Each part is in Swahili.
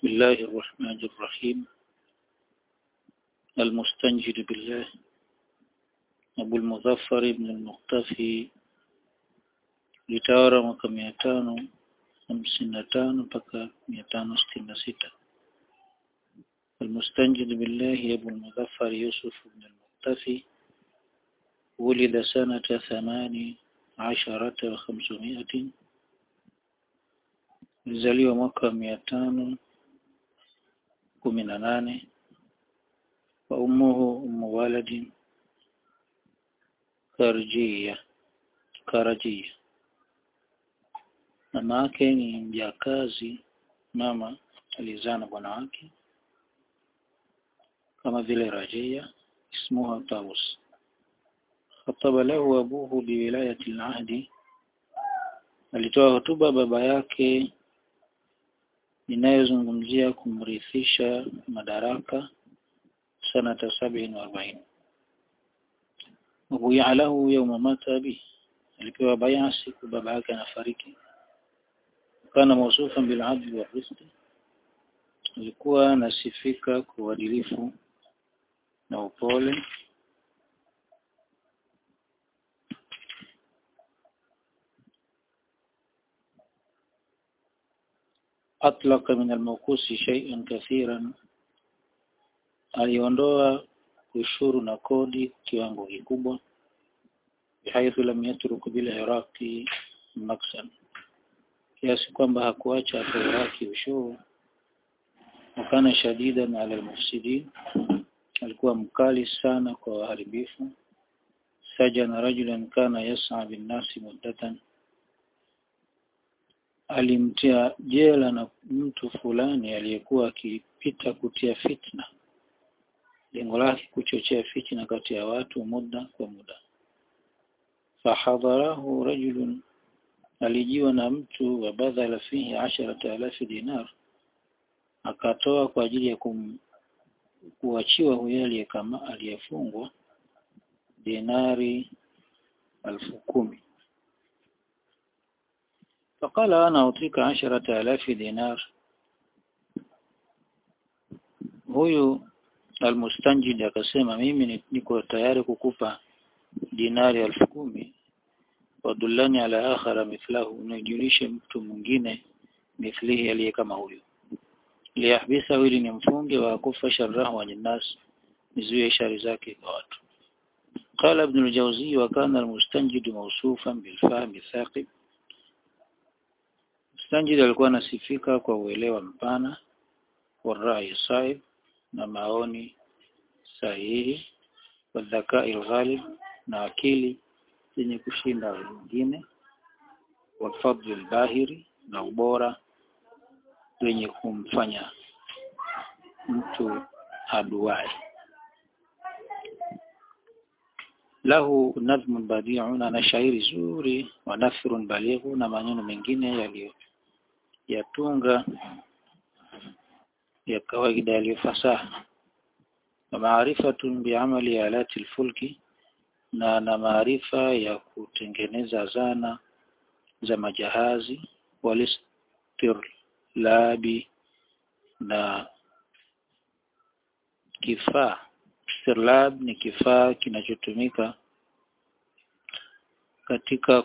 الله الرحمن الرحيم المستنجد بالله أبو المظفر بن المختفي litawara mwaka mia tano hamsini na tano mpaka mia tano sitini na sita المستنجد بالله أبو المظفر يوسف بن المختفي ولد سنة ثمان عشرة وخمسمائة alizaliwa mwaka mia tano kumi na nane wa ummuhu ummu waladin karjia karajia mama yake ni mjakazi mama alizaa na bwana wake kama vile rajia ismuha taus khataba lahu abuhu biwilayati al-ahdi alitoa hotuba baba yake inayozungumzia kumrithisha madaraka sanata sabini wa arobaini wabuya lahu yauma mata abi alipewa baya siku baba yake anafariki kana mausufan bil adli wa rizqi alikuwa anasifika kwa uadilifu na upole أطلق من الموقوس شيئا كثيرا aliondoa ushuru na kodi kiwango kikubwa bihaithu lam yatruk bil iraqi maksan kiasi kwamba hakuacha hapo Iraki ushuru wakana shadidan ala almufsidin alikuwa mkali sana kwa waharibifu sajana rajulan kana yas'a bin nasi muddatan alimtia jela na mtu fulani aliyekuwa akipita kutia fitna lengo lake kuchochea fitna kati ya watu muda kwa muda fahadharahu rajulun alijiwa na mtu wa badhala fihi asharata alafi dinar akatoa kwa ajili ya kum, kuachiwa huyo aliyekama aliyefungwa dinari alfu kumi فقال أنا أعطيك عشرة آلاف دينار huyu almustanjid akasema mimi niko tayari kukupa dinari elfu kumi wadullani ala akhara mithlahu unijulishe mtu mwingine mithlihi aliye kama huyu liyahbisa ili ni mfunge wa kufa sharrahu an nas nizuie shari zake kwa watu قال ابن الجوزي وكان المستنجد موصوفا بالفهم الثاقب Stanjid alikuwa anasifika kwa uelewa mpana wa rai saib na maoni sahihi wa dhakai ghalib na akili zenye kushinda wengine wa fadli bahiri na ubora wenye kumfanya mtu aduai lahu nadhmun badi'un ana shairi zuri wa nafrun balighu na maneno mengine yaliyo yatunga ya kawaida yaliyofasaha na maarifatun biamali alati alfulki na na maarifa ya kutengeneza zana za majahazi walistirlabi na kifaa stirlab ni kifaa kinachotumika katika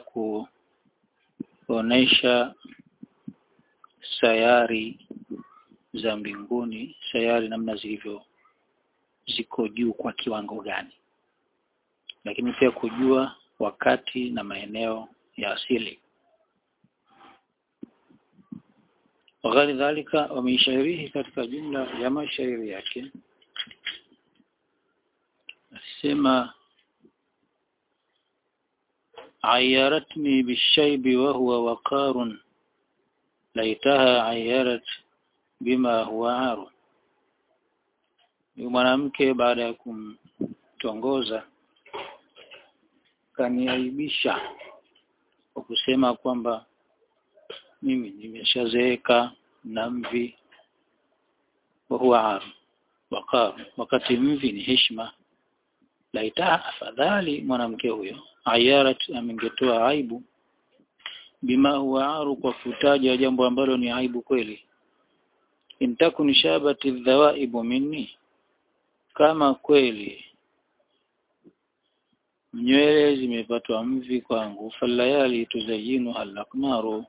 kuonesha sayari za mbinguni sayari namna zilivyo ziko juu kwa kiwango gani lakini pia kujua wakati na maeneo ya asili وغير ذلك ومن شعره katika jumla ya mashairi yake asema عيرتني بالشيب وهو وقار laitaha ayarat bima huwa aru ni mwanamke baada ya kumtongoza kaniaibisha kwa kusema kwamba mimi nimeshazeeka na mvi wa huwa aru waqar wakati mvi ni heshima laitaha afadhali mwanamke huyo ayarat amengetoa aibu bima huwa aru kwa kutaja jambo ambalo ni aibu kweli intakun shabati dhawaibu minni kama kweli nywele zimepatwa mvi kwangu falayali tuzayinu alakmaru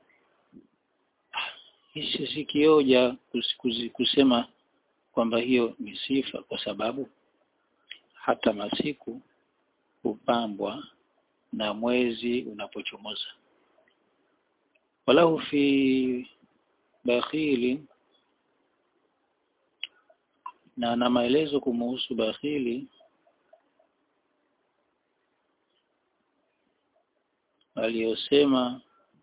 hisi sikioja kusema kwamba hiyo ni sifa kwa sababu hata masiku hupambwa na mwezi unapochomoza walahu fi bakhili na na maelezo kumuhusu bakhili aliyosema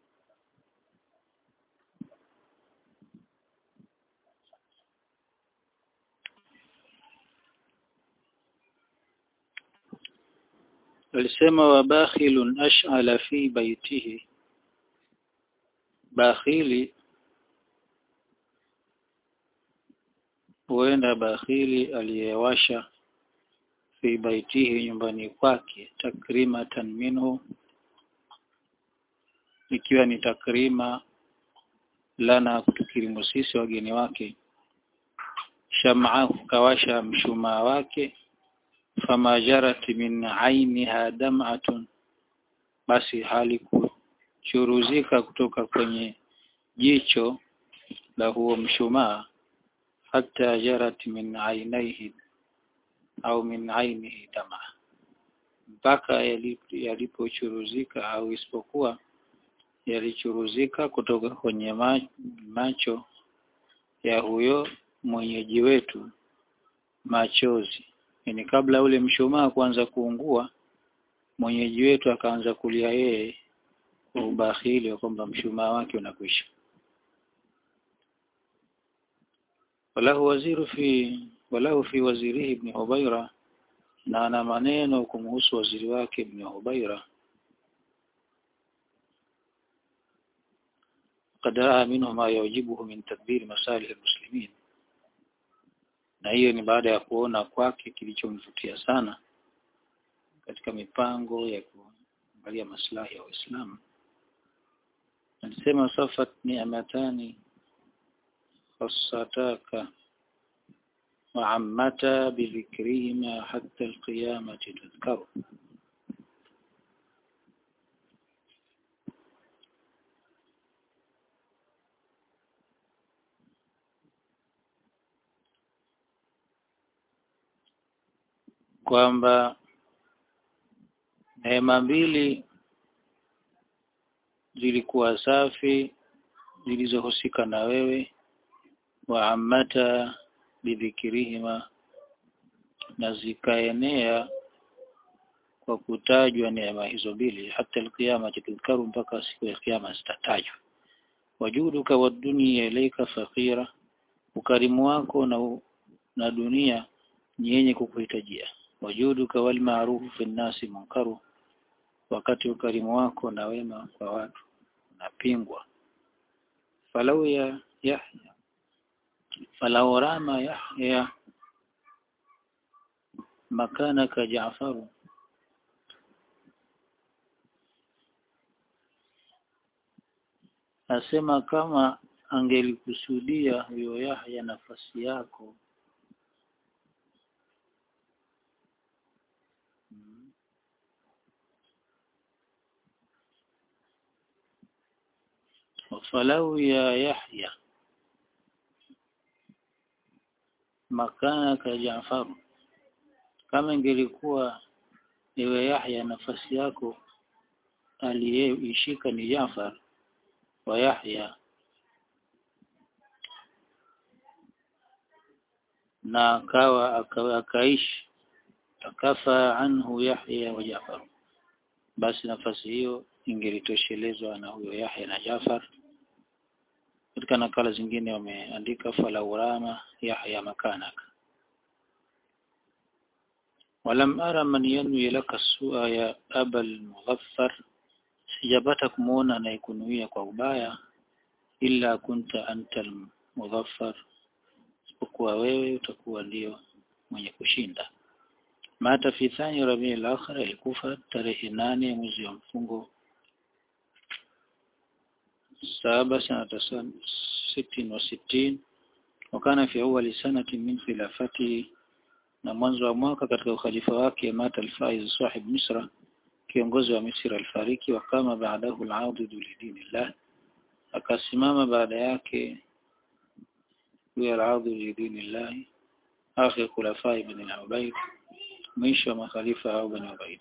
alisema wa bakhilun ash'ala fi baitihi bakhili huenda bakhili aliyewasha fi baitihi nyumbani kwake takrimatan minhu ikiwa ni takrima lana kutukirimu sisi wageni wake shamaa kawasha mshumaa wake fama jarat min ainiha dam'atun basi hali kuchuruzika kutoka kwenye jicho la huo mshumaa hata jarat min ainaihi au min ainihi dama mpaka yalipochuruzika au isipokuwa yalichuruzika kutoka kwenye macho ya huyo mwenyeji wetu machozi yani kabla ule mshumaa kuanza kuungua mwenyeji wetu akaanza kulia yeye kwa ubakhili wa kwamba mshumaa wake unakwisha walahu waziru fi walahu fi wazirihi ibn Hubaira na ana maneno kumhusu waziri wake ibn Hubaira قد رأى منه ما يعجبه من تدبير مصالح المسلمين na hiyo ni baada ya kuona kwake kilichomvutia sana katika mipango ya kuangalia maslahi ya Waislamu alisema safat ni'matani khassataka وعمتا بذكرهما حتى القيامة تذكر kwamba neema mbili zilikuwa safi zilizohusika na wewe wa amata bidhikirihima na zikaenea kwa kutajwa neema hizo mbili hata alqiyama tudhkaru mpaka siku ya kiyama zitatajwa wajuduka wa dunia ilaika fakira ukarimu wako na na dunia ni yenye kukuhitajia wajuduka wal maarufu fi nnasi munkaru wakati ukarimu wako na wema kwa watu unapingwa falau ya yahya falau rama yahya makanaka ja'faru asema kama angelikusudia huyo Yahya nafasi yako falau ya Yahya makanaka Jaafar kama ingelikuwa iwe Yahya nafasi yako aliyeishika ni Jaafar wa Yahya na akawa akaishi akafa anhu Yahya wa Jaafar basi nafasi hiyo ingelitoshelezwa na huyo Yahya na Jaafar katika nakala zingine wameandika fala urama Yahya makanaka walam ara man yanwi laka sua ya abal mughaffar sijapata kumuona anayekunuia kwa ubaya illa kunta anta mudhaffar isipokuwa wewe utakuwa ndio mwenye kushinda mata fi thani rabiul akhir alikufa tarehe nane mwezi wa mfungo saba sanata sitini wa sitini wakana fi awali sanati min khilafati na mwanzo wa mwaka katika ukhalifa wake mata al-Faiz sahib Misra kiongozi wa Misri alifariki wakama baadahu al-audud lidinillah akasimama baada yake huyo al-audud lidinillah akhir khulafa ibn al-Ubayd mwisho wa makhalifa au ibn Ubayd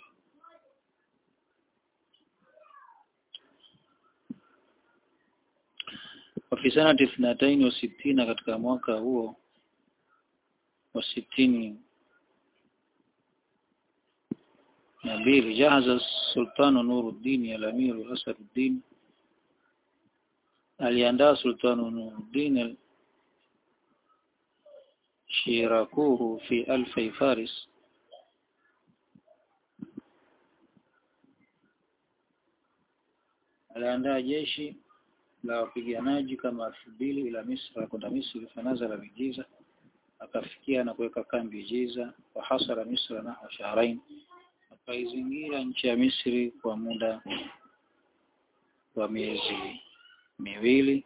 وفي سنة اثنتين وستين katika mwaka huo wa sitini na mbili jahaza sultanu Nuruddin al-Amir Asaduddin aliandaa sultanu Nuruddin shirakuhu fi alfi faris aliandaa jeshi la wapiganaji kama elfu mbili ila Misra kwenda Misri fanazala bijiza akafikia na kuweka kambi Jiza wa hasara Misra na shahrain akaizingira nchi ya Misri kwa muda wa miezi miwili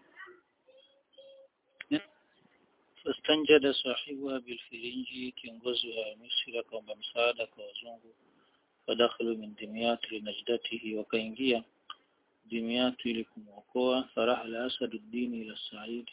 fastanjada sahibuha bilfirinji kiongozi wa Misri akaomba msaada kwa wazungu fadakhalu min dimyat linajdatihi wakaingia dimyat ili kumwokoa farahala asaduddin ila said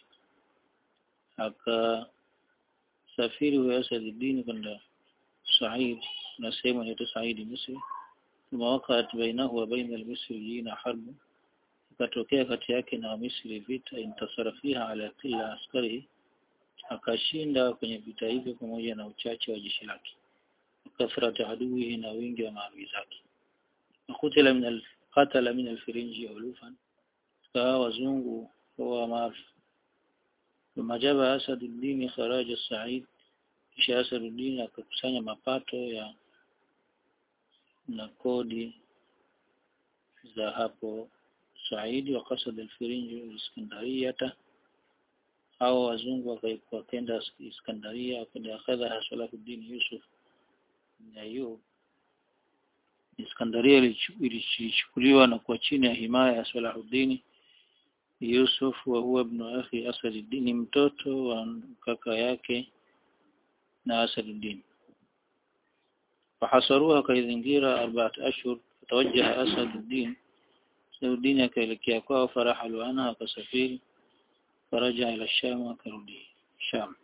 akasafiri wa asaduddin kwenda said na sehemu inaitwa said misri thumma waqa'at bainahu wa baina al-misriyina harb ikatokea kati yake na Misri vita intasara fiha ala kila askari akashinda kwenye vita hivyo pamoja na uchache wa jeshi lake kathrata aduhi na wingi wa maadui zake akutila min al-qatala min al-firinji ulufan kawa wazungu wa maarufu ثم جاب أسد الدين خراج السعيد kisha Asaduddin akakusanya mapato ya na kodi za hapo Saidi wa kasad al-Firinji Iskandariyata au wazungu wakaenda Iskandaria wakaenda akhadha Salahuddin Yusuf bin Ayyub Iskandaria ilichukuliwa na kuwa chini ya himaya ya Salahuddin Yusuf wa huwa ibn akhi Asaduddin mtoto wa kaka yake na Asaduddin fahasaruha kaizingira arbaat ashhur fatawajjaha Asaduddin Asaduddin akaelekea kwao farahalu anha akasafiri faraja ila Sham akarudi Sham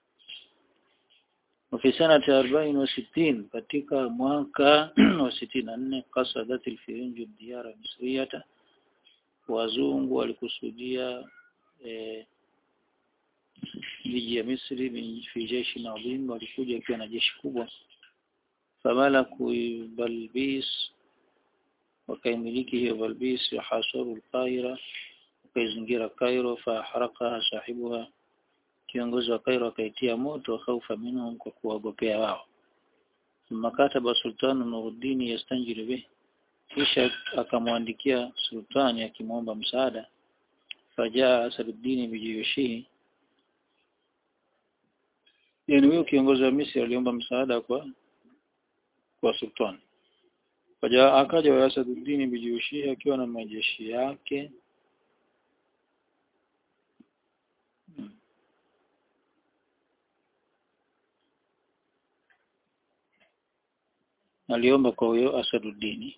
وفي سنة أربعين وستين katika mwaka wa sitini na nne qasadat al-Firinju diyara misriyata wazungu walikusudia eh, miji ya Misri fi jeshi adhim walikuja ikiwa na jeshi kubwa famalaku Balbis wakaimiliki hiyo Balbis wahasaru al-Qaira wakaizingira Cairo faharakaha sahibuha kiongozi wa Cairo akaitia moto khaufa minhum kwa kuwagopea wao thumma kataba sultanu Nuruddin yastanjiru bih kisha akamwandikia sultani akimwomba msaada fajaa Asaduddin bijiyushihi yani huyo kiongozi wa Misri aliomba msaada kwa kwa sultani fajaa akaja wa Asaduddin bijiyushihi akiwa na majeshi yake hmm. aliomba kwa huyo Asaduddin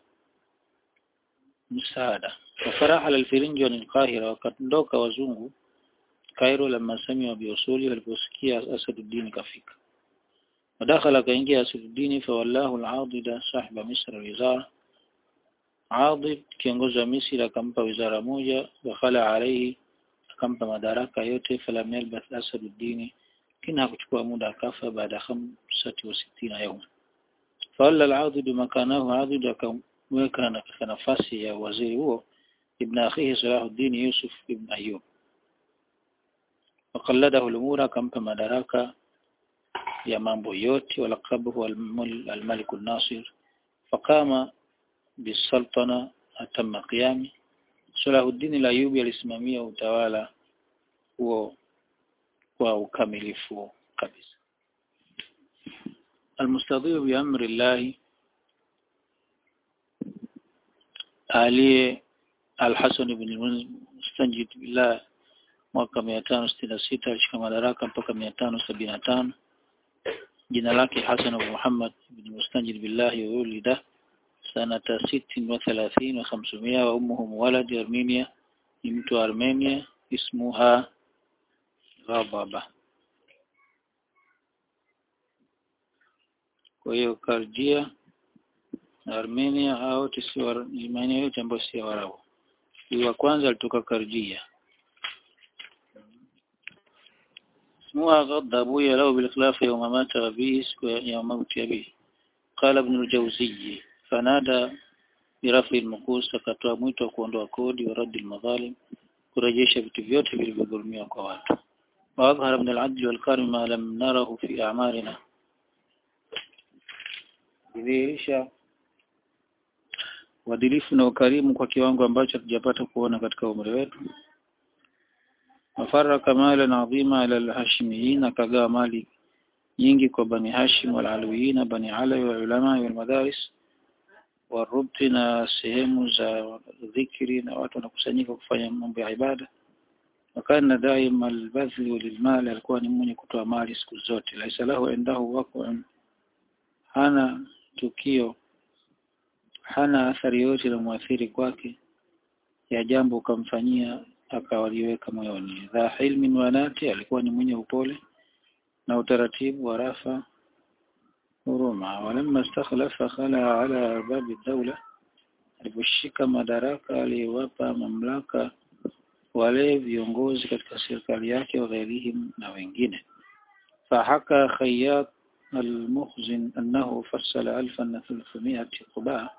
msaada wafaraha al-Firinji wa al-Qahira wakaondoka wazungu Cairo lama samiwa biusuli waliposikia Asaduddin kafika wadakhala kaingia Asaduddin fa wallahu al-Adida sahiba Misr wizara Adid kiongozi wa Misri akampa wizara moja wakhala alayhi akampa madaraka yote falam yalbath Asaduddin kina hakuchukua muda akafa baada ya 65 yawma fawalla al-Adid makanahu Adid akamweka na katika nafasi ya waziri huo ibn akhihi Salahuddin Yusuf ibn Ayyub وقلده الأمور akampa madaraka ya mambo yote walaqabahu al-Malik al-Nasir faqama bisultana atamma qiyami Salahuddin al-Ayyubi alisimamia utawala huo kwa ukamilifu kabisa المستضيف بأمر الله علي الحسن بن المستنجد بالله mwaka mia tano sitini na sita alishika madaraka mpaka mia tano sabini na tano jina lake Hasan Abu Muhammad ibn Mustanjid billahi wa ulida sanata sittin wa thalathin wa khamsumia wa ummuhu muwaladi Armenia ni mtu wa Armenia ismuha Ghababa kwa hiyo Karjia Armenia au si maeneo yote ambayo si Waarabu huyu wa kwanza alitoka Karjia اسمها غض أبويا له بالخلاف يوم مات أبيه يوم موت أبيه قال ابن الجوزي فنادى برفع المقوس akatoa mwito wa kuondoa kodi wa radi almadhalim kurejesha vitu vyote vilivyodhulumiwa kwa watu واظهر من العدل والكرم ما لم نره في أعمارنا kudhihirisha uadilifu na ukarimu kwa kiwango ambacho hatujapata kuona katika umri wetu wafaraka malan adhima ala alhashimiyin akagawa mali nyingi kwa bani hashim walaluyin bani alawi walulama walmadaris warubti na sehemu za dhikri na watu wanakusanyika kufanya mambo ya ibada wakana daima albadhli lilmal alikuwa ni mwenye kutoa mali siku zote laisa lahu indahu wako hana tukio hana athari yote na muathiri kwake ya jambo ukamfanyia akawaliweka moyoni dha hilmin wanati alikuwa ni mwenye upole na utaratibu wa rafa huruma walamma istakhlafa khala ala babi dawla aliposhika madaraka aliwapa mamlaka wale viongozi katika serikali yake waghairihim na wengine fahaka khayyat المخزن أنه فصل ألفا ثلاثمائة قباء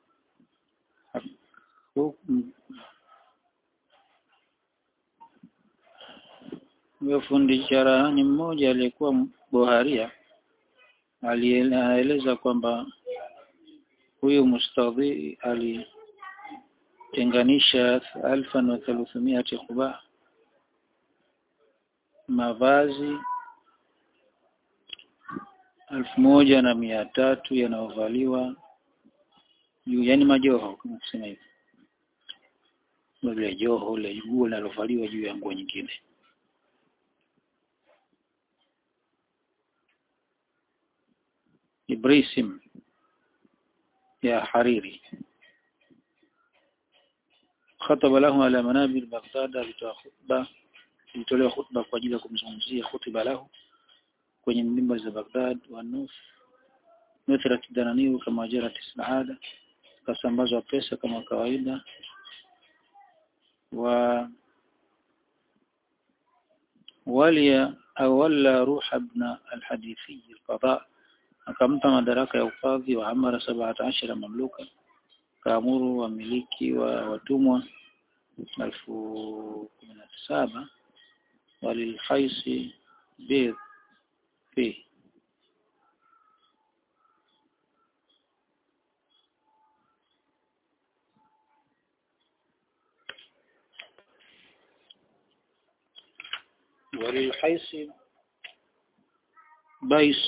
fundi cherehani mmoja aliyekuwa boharia alieleza kwamba huyu mustadhi alitenganisha alfan wa thalathimiati quba mavazi elfu moja na mia tatu yanayovaliwa juu yani majoho kama kusema hivi ile joho ile nguo linalovaliwa juu ya nguo nyingine ibrisim ya hariri khataba lahu ala manabir Baghdad alitoa khutba ilitolewa khutba kwa ajili ya kumzungumzia khutba lahu kwenye mimba za Baghdad wa Nuf nuthrat dananiu kama jarat saada kasambazwa pesa kama kawaida wa walia awalla ruha ibn al-hadithi al-qada akampa madaraka ya ukadhi wa amara 17 mamluka kaamuru wamiliki wa watumwa elfu kumi na saba walilhaisi bidh fi وللحيث بيس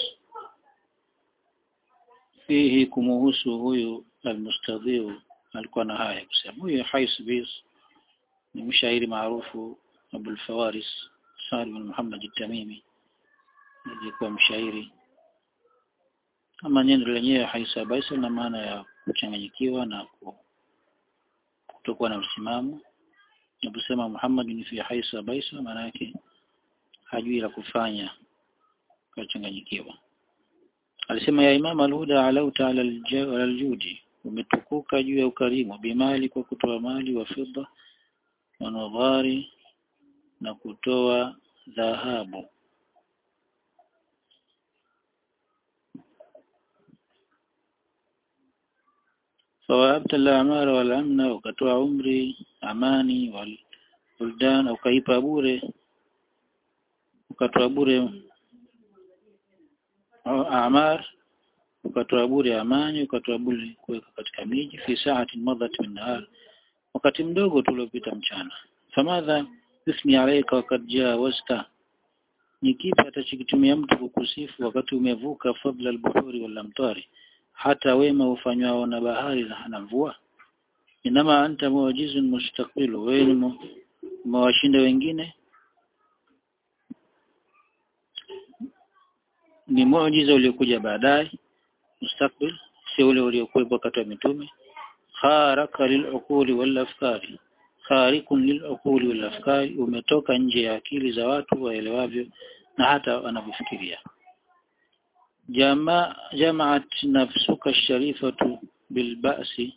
fihi kumuhusu huyu almustadhiu alikuwa na haya kusema huyu Hais Bis ni mshairi maarufu Abul Fawaris Sa'd bin Muhammad at-Tamimi alikuwa mshairi kama neno lenyewe Hais Bis na maana ya kuchanganyikiwa na kutokuwa na msimamo naposema Muhammad ni fi Hais Bis maana yake hajui la kufanya kachanganyikiwa alisema ya imam al-huda alauta ala al-judi umetukuka juu ya ukarimu bimali kwa kutoa mali wa fedha wa nadhari na kutoa dhahabu fawahabta al-a'mar wal amna ukatoa umri amani wal buldan ukaipa bure ukatoa bure amar ukatoa bure amani ukatoa bure kuweka katika miji fi saati madhat min nahar wakati mdogo tuliopita mchana famadha ismi alayka wakati jawazta ni kipi atachikitumia mtu kukusifu wakati umevuka fadla al-buhuri wal amtari hata wema ufanywao na bahari na mvua inama anta muwajizun mustaqbil wewe umewashinda wengine ni muujiza uliokuja baadaye mustakbil sio ule uliokuwepo wakati wa mitume kharaka lil'uquli wal afkari kharikun lil'uquli wal afkari umetoka nje ya akili za watu waelewavyo na hata wanavyofikiria jama jamaat nafsuka sharifatu bilba'si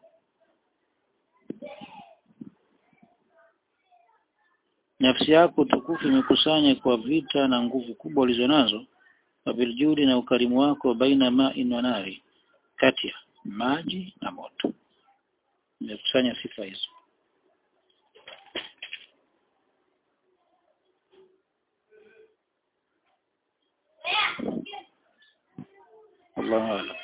nafsi yako tukufu imekusanya kwa vita na nguvu kubwa ulizonazo wabiljudi na ukarimu wako baina ma'in wa nari kati ya maji na moto imekusanya sifa hizo Allahu a'lam